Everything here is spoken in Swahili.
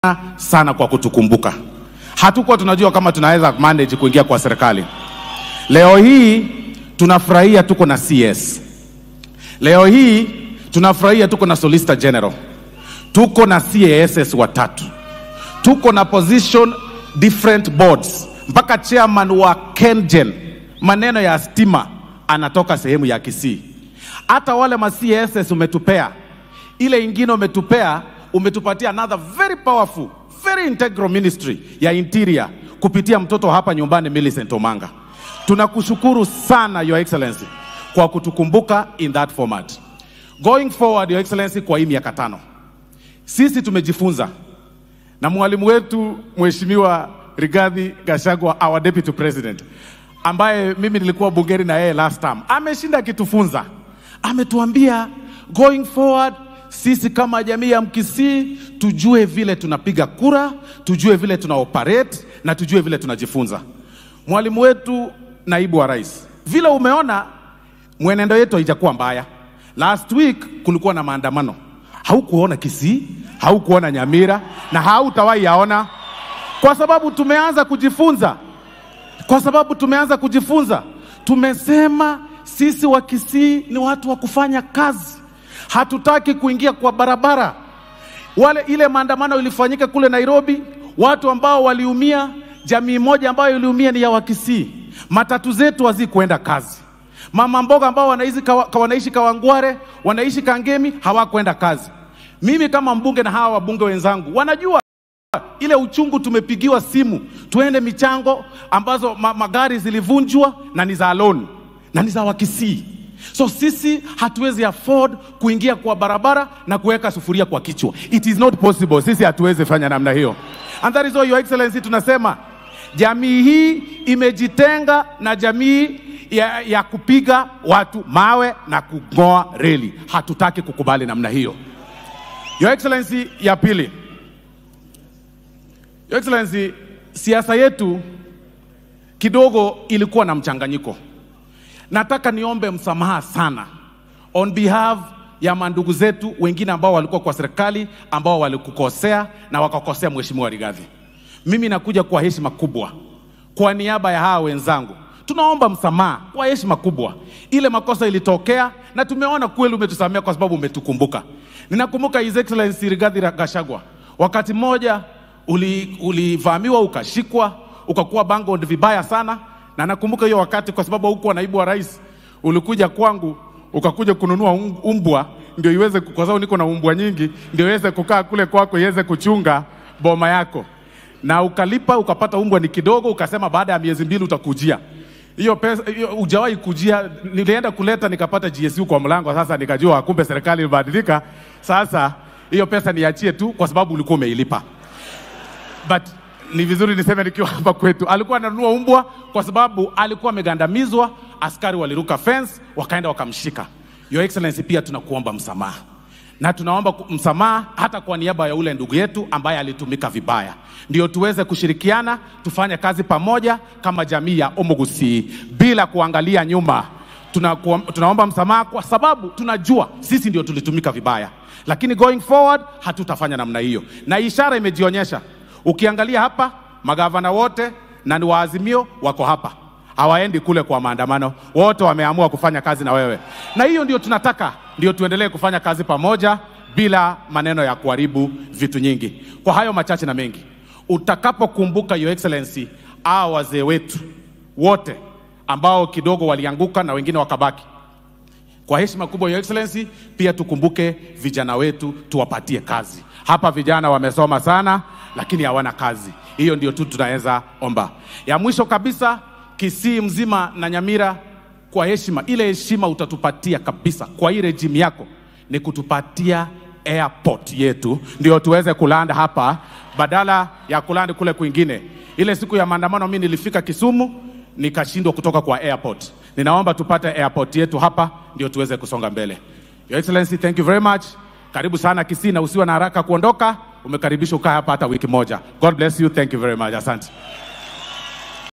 sana sana kwa kutukumbuka. Hatukuwa tunajua kama tunaweza manage kuingia kwa serikali. Leo hii tunafurahia tuko na CS. Leo hii tunafurahia tuko na Solicitor General, tuko na CASS watatu, tuko na position different boards, mpaka chairman wa KenGen maneno ya stima anatoka sehemu ya Kisii. Hata wale ma CASS umetupea, ile ingine umetupea, umetupatia another very powerful very integral ministry ya interior kupitia mtoto hapa nyumbani Millicent Omanga. Tunakushukuru sana Your Excellency kwa kutukumbuka in that format. Going forward, Your Excellency, kwa hii miaka tano sisi tumejifunza na mwalimu wetu Mheshimiwa Rigathi Gachagua, our deputy president, ambaye mimi nilikuwa bungeni na yeye last term, ameshinda akitufunza, ametuambia going forward sisi kama jamii ya Mkisii tujue vile tunapiga kura, tujue vile tuna operate na tujue vile tunajifunza. Mwalimu wetu, naibu wa rais, vile umeona mwenendo yetu haijakuwa mbaya. Last week kulikuwa na maandamano, haukuona Kisii, haukuona Nyamira na hautawahi yaona, kwa sababu tumeanza kujifunza, kwa sababu tumeanza kujifunza. Tumesema sisi wa Kisii ni watu wa kufanya kazi, hatutaki kuingia kwa barabara. Wale ile maandamano ilifanyika kule Nairobi, watu ambao waliumia, jamii moja ambayo iliumia ni ya Wakisii. Matatu zetu hazikuenda kazi. Mama mboga ambao wanaishi, kawa, wanaishi Kawangware, wanaishi Kangemi hawakwenda kazi. Mimi kama mbunge na hawa wabunge wenzangu wanajua ile uchungu, tumepigiwa simu tuende michango ambazo ma, magari zilivunjwa na ni za loan na ni za Wakisii. So sisi hatuwezi afford kuingia kwa barabara na kuweka sufuria kwa kichwa. It is not possible. Sisi hatuwezi fanya namna hiyo. And that is why your excellency tunasema jamii hii imejitenga na jamii ya, ya kupiga watu mawe na kung'oa reli. Hatutaki kukubali namna hiyo. Your excellency, ya pili, your excellency, siasa yetu kidogo ilikuwa na mchanganyiko. Nataka niombe msamaha sana on behalf ya mandugu zetu wengine ambao walikuwa kwa serikali ambao walikukosea na wakakosea Mheshimiwa Rigathi. Mimi nakuja kwa heshima kubwa kwa niaba ya hawa wenzangu, tunaomba msamaha kwa heshima kubwa. Ile makosa ilitokea na tumeona kweli umetusamea kwa sababu umetukumbuka. Ninakumbuka His Excellency Rigathi Gachagua, wakati mmoja ulivamiwa, uli ukashikwa, ukakuwa bango vibaya sana na nakumbuka hiyo wakati, kwa sababu hukuwa naibu wa rais, ulikuja kwangu ukakuja kununua umbwa ndio iweze, kwa sababu niko na umbwa nyingi, ndio iweze kukaa kule kwako iweze kuchunga boma yako, na ukalipa ukapata umbwa ni kidogo, ukasema baada ya miezi mbili utakujia hiyo pesa. Hiyo hujawahi kujia. Nilienda kuleta nikapata GSU kwa mlango, sasa nikajua kumbe serikali ilibadilika. Sasa hiyo pesa niachie tu, kwa sababu ulikuwa umeilipa but ni vizuri niseme nikiwa hapa kwetu, alikuwa ananunua umbwa kwa sababu alikuwa amegandamizwa, askari waliruka fence wakaenda wakamshika. Your Excellency, pia tunakuomba msamaha na tunaomba msamaha hata kwa niaba ya ule ndugu yetu ambaye alitumika vibaya, ndio tuweze kushirikiana tufanye kazi pamoja kama jamii ya Omugusi bila kuangalia nyuma. Tuna, tunaomba msamaha kwa sababu tunajua sisi ndio tulitumika vibaya, lakini going forward hatutafanya namna hiyo, na ishara imejionyesha Ukiangalia hapa magavana wote na ni waazimio wako hapa, hawaendi kule kwa maandamano, wote wameamua kufanya kazi na wewe, na hiyo ndio tunataka, ndio tuendelee kufanya kazi pamoja bila maneno ya kuharibu vitu nyingi. Kwa hayo machache na mengi, utakapokumbuka Your Excellency, hao wazee wetu wote ambao kidogo walianguka na wengine wakabaki, kwa heshima kubwa Your Excellency, pia tukumbuke vijana wetu, tuwapatie kazi. Hapa vijana wamesoma sana lakini hawana kazi. Hiyo ndio tu tunaweza omba. Ya mwisho kabisa, Kisii mzima na Nyamira, kwa heshima, ile heshima utatupatia kabisa kwa hii rejimu yako ni kutupatia airport yetu, ndio tuweze kulanda hapa badala ya kulanda kule kwingine. Ile siku ya maandamano mimi nilifika Kisumu nikashindwa kutoka kwa airport. Ninaomba tupate airport yetu hapa ndio tuweze kusonga mbele. Your Excellency, thank you very much. Karibu sana Kisii na usiwe na haraka kuondoka. Umekaribishwa ukaa hapa hata wiki moja. God bless you. Thank you very much. Asante.